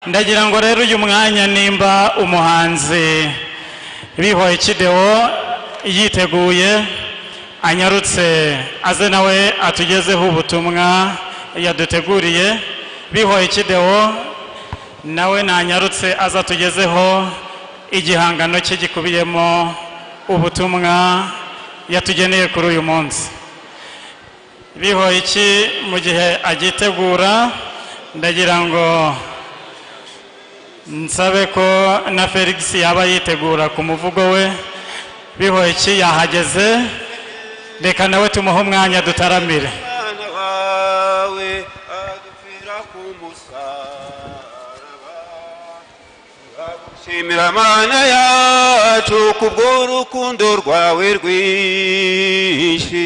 ndagira ngo rero uyu mwanya nimba umuhanzi bihoye kidewo yiteguye anyarutse aze nawe atugezeho ubutumwa yaduteguriye bihoye kidewo nawe nanyarutse aze atugezeho igihangano cye gikubiyemo ubutumwa yatugeneye kuri uyu munsi bihoye iki mu gihe agitegura ndagira ngo nsabe ko na felix yaba yitegura ku muvugo we bihoye iki yahageze reka nawe tumuhe umwanya dutaramire umwana wawe adupfira ku musaraba turagushimira mana yacu kubw'urukundo rwawe rwinshi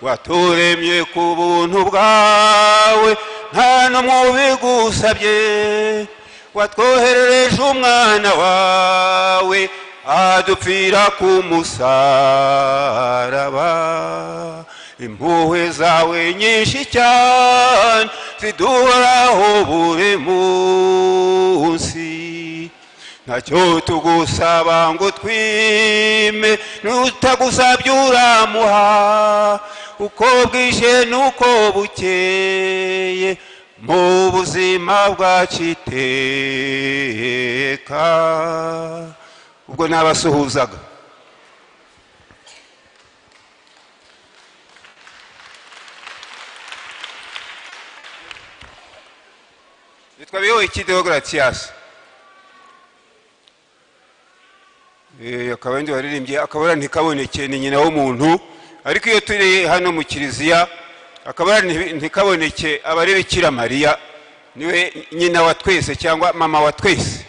waturemye ku buntu bwawe nta n'umwe ubigusabye watwoherereje umwana wawe adupfira ku musaraba impuhwe zawe nyinshi cyane ziduhoraho buri munsi ntacyo tugusaba ngo twime n'utagusabye uramuha uko bwije n'uko bukeye mu buzima bwaciteka ubwo nabasuhuzaga nitwa biyoyiki deogaratiyasi akaba ari waririmbye akabara ntikaboneke ni nyina w'umuntu ariko iyo turi hano mu kiliziya akabara ntikaboneke aba ari bikira mariya niwe nyina wa twese cyangwa mama wa twese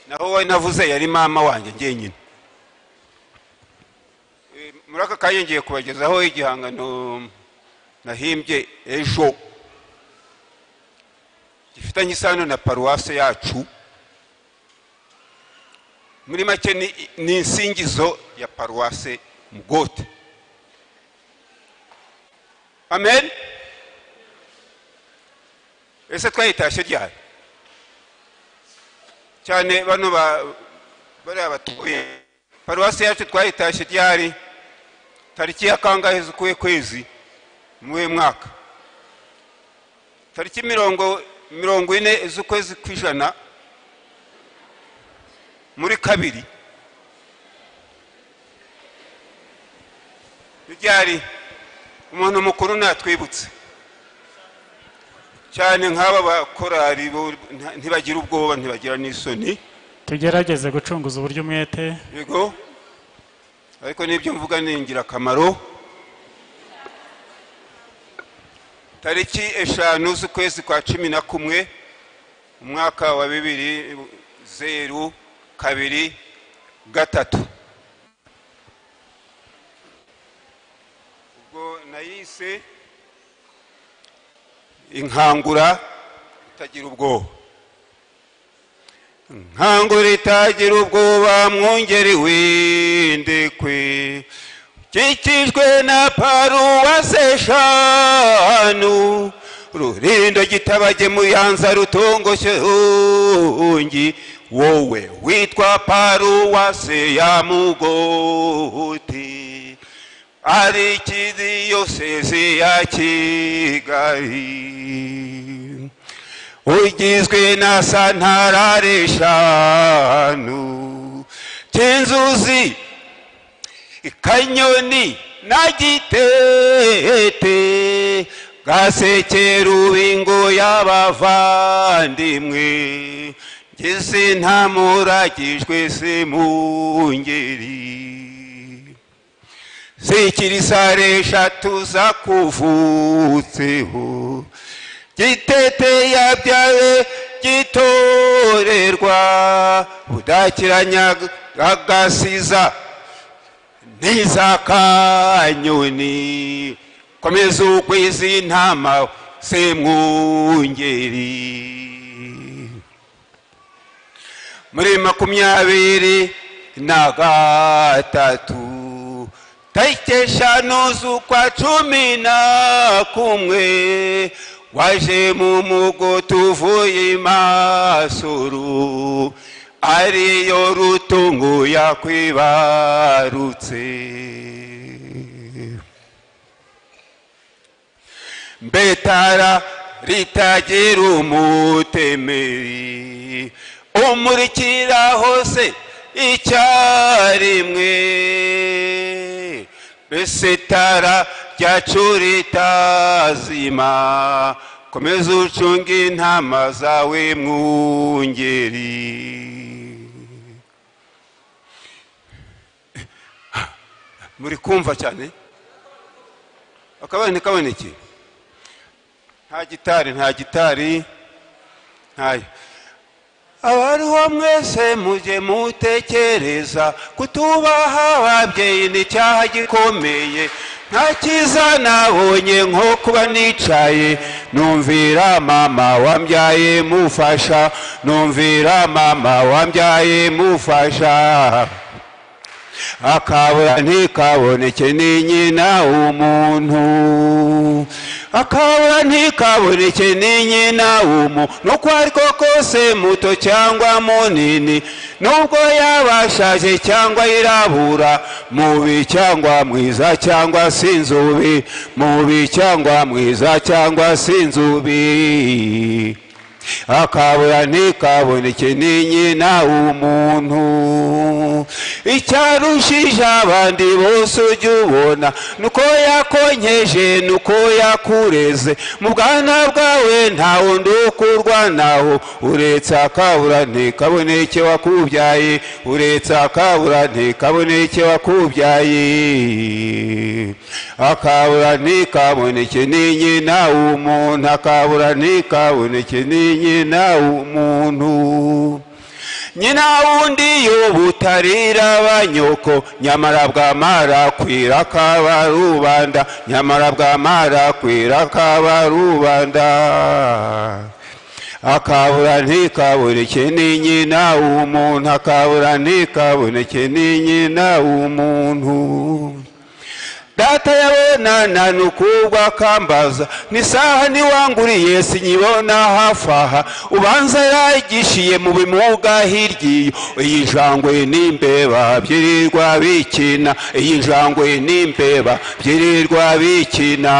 naho we navuze yari mama wanjye njyenyine muri aka kanya ngiye kubagezaho igihangano nahimbye ejo gifitanye isano na paruwase yacu muri make ni- ni insingizo ya paruwase mugote amen ese twayitashye ryari cyane bano ba- bariya batuye paruwase yacu twayitashye ryari tariki ya kangahe z'ukuye kwezi muwe mwaka tariki mirongo mirongo ine z'ukwezi kw'ijana muri kabiri ryari umuntu mukuru natwibutse cyane nk'aba bakorari bo nta- ntibagira ubwoba ntibagira n'isoni tugerageze gucunguza uburyo umwete yego ariko n'ibyo mvuga ni ingirakamaro tariki eshanu z'ukwezi kwa cumi na kumwe umwaka wa bibiri zeru kabiri gatatu ubwo nayise inkangura itagira ubwoba nkangura itagira ubwoba mwungeri w'indekwe ukikijwe na paruwase eshanu rurindo gitabage muyanza rutongoshye ungi wowe witwa paruwase ya mugoti ari ikidiyosezi ya kigali ugizwe na santarare eshanu cy'inzuzi ikanyoni na gitete gasekerubingo y'abavandimwe ngeze ntamuragijwe se mu ngeri zikirisare eshatu zakuvutseho gitete yabyaye gitorerwa budakiranya agasiza n'izakanyoni komeza ugwiza intama semwungeri muri makumyabiri na gatatu tariki eshanu z'ukwa cumi na kumwe waje mu mugoto uvuye imasuru ariyo rutungo yakwibarutse mbetara ritagira umutemeri umurikira hose icyarimwe mbese tara ryacu ritazima komeza ucunge intama zawe mwungeri muri kumva cyane akabari ntikaboneke nta gitari nta gitari ntayo abariho mwese mujye mutekereza kutubaha ababyeyi ni icyaha gikomeye nta cyiza nabonye nko kuba nicaye numvira mama wambyaye mufasha numvira mama wambyaye mufasha akabura ntikaboneke ni nyina w'umuntu akabura ntikaboneke ni nyina w'umuntu nuko ari ko kose muto cyangwa munini nubwo yaba ashaje cyangwa yirabura mubi cyangwa mwiza cyangwa si inzubi mubi cyangwa mwiza cyangwa si inzubi akabura ntikaboneke ni nyina w'umuntu icyarushije abandi bose ujya ubona nuko yakonkeje nuko yakureze mu bwana bwawe nta wundi ukurwa naho uretse akabura ntikaboneke wakubyaye uretse akabura ntikaboneke wakubyaye akabura ntikaboneke ni nyina w'umuntu akabura ntikaboneke ni nyina w'umuntu nyina wundi y'ubutarira banyoko nyamara bwamara kwira kaba rubanda nyamara bwamara kwira kaba rubanda akabura ntikaboneke ni nyina w'umuntu akabura ntikaboneke ni nyina w'umuntu data yabonana ni ukubwa akambaza n'isaha niwanguriye sinyibona hafi aha ubanza yayigishiye mu bimuga hirya iyo iyi njangwe n'imbeba byirirwa bikina iyi njangwe n'imbeba byirirwa bikina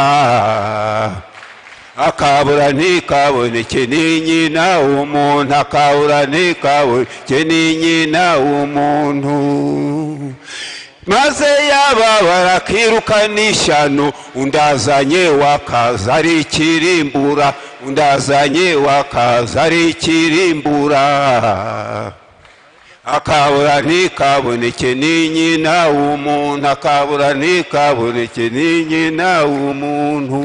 akabura ntikaboneke ni nyina w'umuntu akabura ntikaboneke ni nyina w'umuntu maze yaba barakiruka n'ishyano undazanye wakaza ari ikirimbura undazanye wakaza ari ikirimbura akabura ntikaboneke ni nyina w'umuntu akabura ntikaboneke ni nyina w'umuntu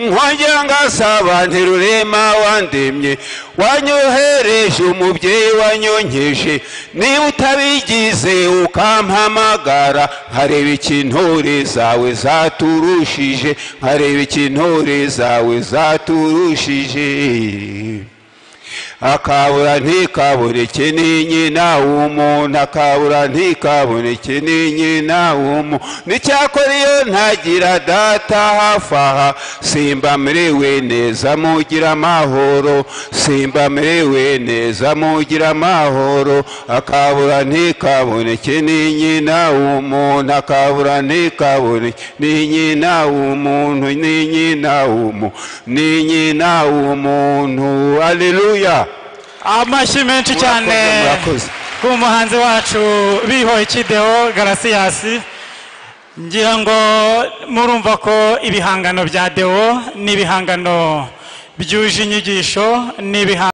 nkongera ngasaba nterurema wandemye wanyohereje umubyeyi wanyonkeje niba utabigize ukampamagara nkareba ikintore zawe zaturushije nkareba ikintore zawe zaturushije akabura ntikaboneke ni nyina w'umuntu akabura ntikaboneke ni nyina w'umuntu n'icyakora iyo ntagira data hafi aha simba merewe neza mugira amahoro simba merewe neza mugira amahoro akabura ntikaboneke ni nyina w'umuntu akabura ntikaboneke ni nyina w'umuntu ni nyina w'umuntu ni nyina w'umuntu aleluya amashyi menshi cyane murakoze. umuhanzi wacu bihoye ikideho garasiyasi ngira ngo murumva ko ibihangano bya dewo ni ibihangano byuje inyigisho ni ibihangano